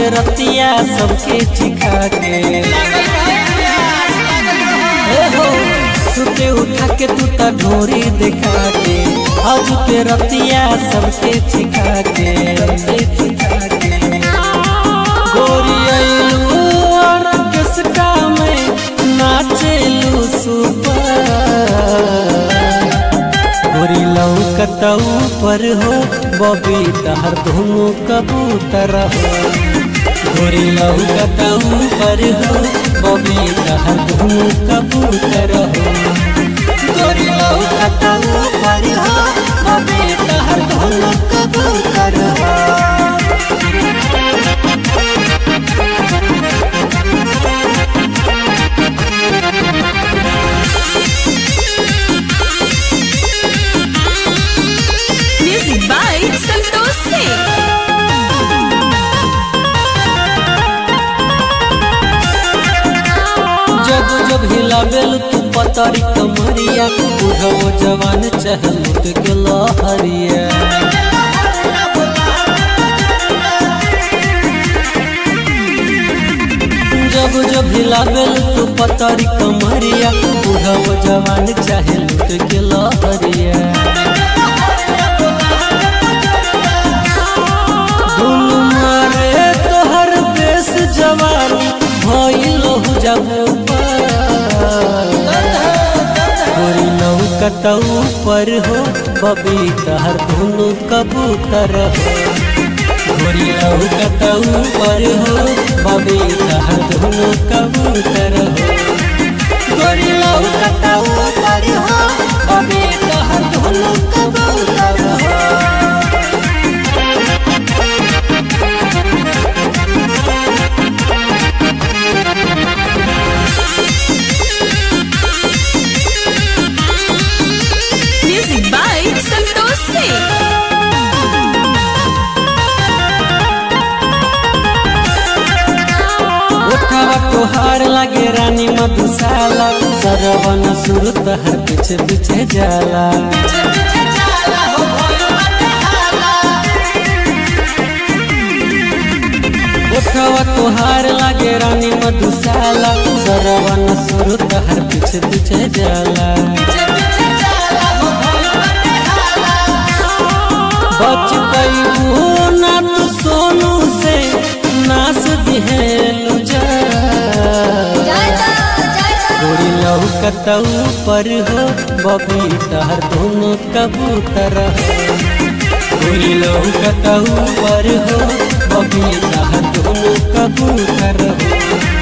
रतिया सबके चिखा के ए हो सुते उठा के तू त ढोरी दिखा के आज के रतिया सबके चिखा के चिखा के गोरी आइलू और किसका में नाचेलू सुपर गोरी लौकतऊ पर हो बबी तहर धुनु कबूतर हो गोरी लौकतऊ पर हो बबी तहर धुनु कबूतर हो गोरी लौकतऊ पर हो बबी तहर धुनु कबूतर हो Music by Santosh Singh. जब जब हिलाबेल तू पतरी कमरिया बुढ़ो जवान चहल के लहरिया जब जब हिलाबेल तू पतरी कमरिया बुढ़ो जवान चहल के लहरिया धुन मारे तोहर बेस जवानी भइल हो जाबो गोरी लौकतऊ पर हो बबी तहर धुनु कबूतर हो गोरी लौकतऊ पर हो बबी तहर धुनु कबूतर हो गोरी लौकतऊ पर हो बबी तहर धुनु कबूतर हो Music by Santosh Singh. उठावा तोहार लागे रानी मधुशाला सरवन सुर तहर पीछे पीछे जाला उठावा तोहार लागे रानी मधुशाला सरवन सुर तहर पीछे पीछे जाला बच पैबू ना तू सोनू से नास दिहेलू जा गोरी लौकतऊ पर हो बबी तहर दोनों कबूतर हो गोरी लौकतऊ पर हो बबी तहर दोनों कबूतर हो